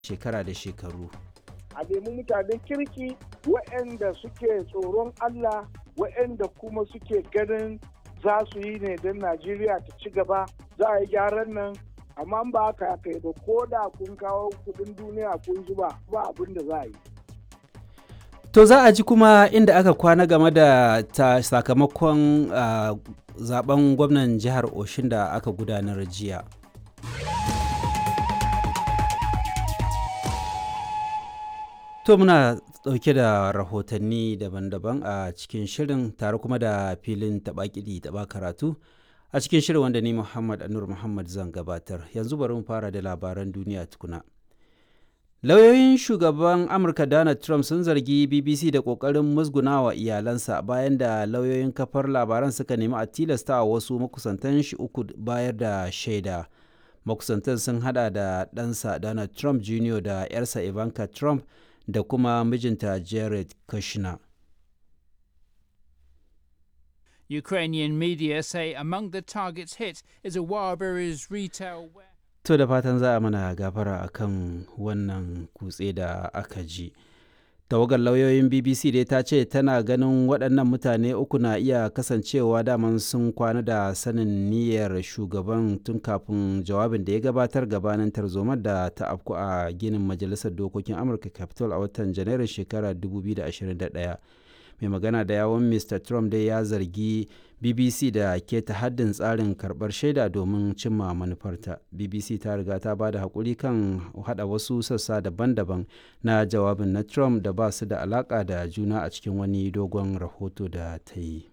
shekara da shekaru. a nemi mutanen kirki waɗanda suke tsoron Allah waɗanda kuma suke ganin za su yi ne don Najeriya ta ci gaba za a yi gyaran nan amma ba haka kai ba ko da kun kawo kudin duniya kun zuba ba abin da za a yi. To za a ji kuma inda aka kwana game da ta sakamakon uh, zaben gwamnan jihar Oshin da aka gudanar jiya. To muna ɗauke da rahotanni daban-daban a cikin shirin tare kuma da filin taɓa kiɗi taɓa karatu a cikin shirin wanda ni Muhammad Anur Muhammad zan gabatar. Yanzu bari mu fara da labaran duniya tukuna. Lauyoyin shugaban Amurka Donald Trump sun zargi BBC da ƙoƙarin musgunawa iyalansa bayan da lauyoyin kafar labaran suka nemi a tilasta wasu makusantan shi uku bayar da shaida. Makusantan sun hada da ɗansa Donald Trump Jr. da 'yarsa Ivanka Trump da kuma mijinta Jared Kushner. Ukrainian media say among the targets hit is a Wildberries retail warehouse. To da fatan za a mana gafara akan wannan kutse da aka ji. Tawagar lauyoyin BBC dai ta ce tana ganin waɗannan mutane uku na iya kasancewa daman sun kwana da sanin niyyar shugaban tun kafin jawabin da ya gabatar gabanin tarzomar da ta afku a ginin Majalisar Dokokin Amurka Capitol a watan Janairun shekarar 2021. mai magana da yawon mr trump dai ya zargi bbc da keta haddin tsarin karbar shaida domin cimma manufarta bbc ta riga ta ba da haƙuri kan hada wasu sassa daban-daban na jawabin na trump da ba su da alaƙa da juna a cikin wani dogon rahoto da ta yi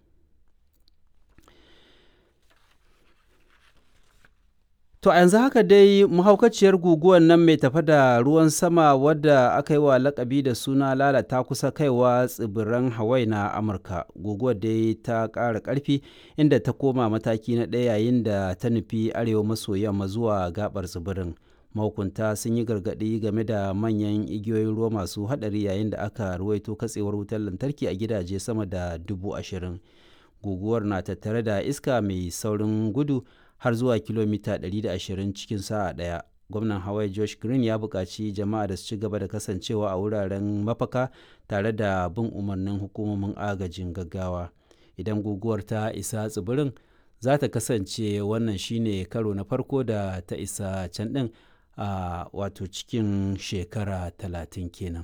To a yanzu haka dai mahaukaciyar guguwar nan mai tafa da ruwan sama wadda aka yi wa lakabi da suna lalata kusa kaiwa tsibiran Hawaii na Amurka. Guguwar dai ta ƙara ƙarfi inda ta koma mataki na ɗaya yayin da ta nufi arewa maso yamma zuwa gabar tsibirin. Mahukunta sun yi gargaɗi game da manyan igiyoyin ruwa masu haɗari yayin da aka ruwaito katsewar wutar lantarki a gidaje sama da dubu ashirin. Guguwar na tattare da iska mai saurin gudu har zuwa kilomita 120 cikin sa'a ɗaya. Gwamnan Hawaii Josh Green ya buƙaci jama'a da su ci gaba da kasancewa a wuraren mafaka tare da bin umarnin hukumomin agajin gaggawa. Idan guguwar ta isa tsibirin, za ta kasance wannan shine karo na farko da ta isa can ɗin a wato cikin shekara talatin kenan.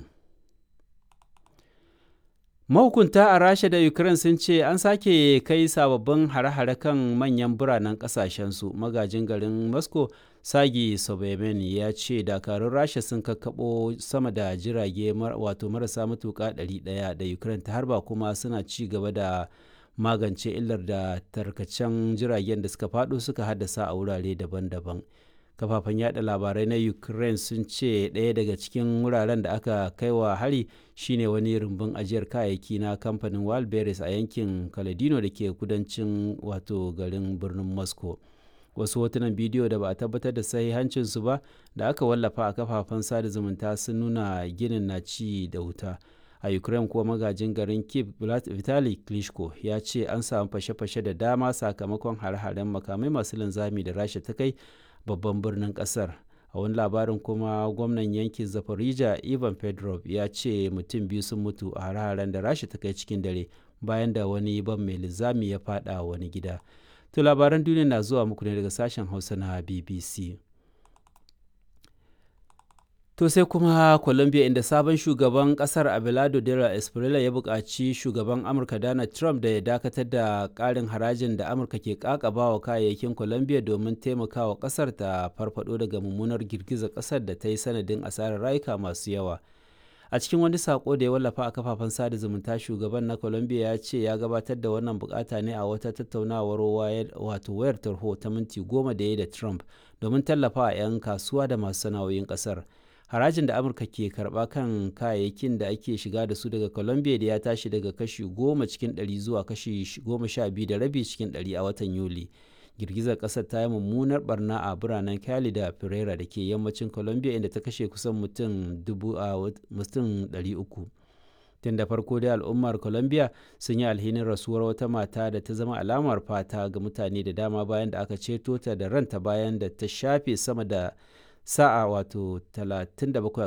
mahukunta a rasha da ukraine sun ce an sake kai sababbin hare-hare kan manyan biranen kasashensu magajin garin moscow sagi sobemen ya ce dakarun rasha sun kakkaɓo sama da jirage wato marasa matuƙa 100 da ukraine ta harba kuma suna ci gaba da magance illar da tarkacen jiragen da suka faɗo suka haddasa a wurare daban-daban kafafen yada labarai na ukraine sun ce ɗaya daga cikin wuraren da aka kai wa hari shine wani rumbun ajiyar kayayyaki na kamfanin walberis a yankin kaladino da ke kudancin wato garin birnin moscow wasu hotunan bidiyo da ba a tabbatar da sahihancinsu ba da aka wallafa a kafafen sada zumunta sun nuna ginin na ci da wuta a ukraine kuwa magajin garin kiev vitali klitschko ya ce an samu fashe-fashe da dama sakamakon hare-haren makamai masu linzami da rasha ta kai babban birnin kasar a wani labarin kuma gwamnan yankin zafarija ivan pedrov ya ce mutum biyu sun mutu a hare-haren da rasha ta kai cikin dare bayan da wani ban mai linzami ya fada wani gida to labaran duniya na zuwa muku ne daga sashen hausa na bbc To sai kuma Colombia inda sabon shugaban kasar Abelardo Dela Espriella ya buƙaci shugaban Amurka Donald Trump da ya dakatar da ƙarin harajin da Amurka ke ƙaƙabawa kayayyakin Colombia domin taimakawa ƙasar ta farfado daga mummunar girgizar ƙasar da ta yi sanadin asarar rayuka masu yawa. A cikin wani sako da ya wallafa a kafafen sada zumunta shugaban na Colombia ya ce ya gabatar da wannan bukata ne a wata tattaunawar wato wayar tarho ta minti goma da ya da Trump domin tallafa 'yan kasuwa da masu sana'o'in ƙasar. harajin da amurka ke karba kan kayayyakin da ake shiga da su daga colombia da ya tashi daga kashi goma cikin ɗari zuwa kashi goma sha biyu da rabi cikin ɗari a watan yuli girgizar ƙasar ta yi mummunar barna a biranen cali da pereira da ke yammacin colombia inda ta kashe kusan mutum dubu a mutum ɗari uku tun da farko dai al'ummar colombia sun yi alhinin rasuwar wata mata da ta zama alamar fata ga mutane da dama bayan da aka ceto ta da ranta bayan da ta shafe sama da sa'a wato 37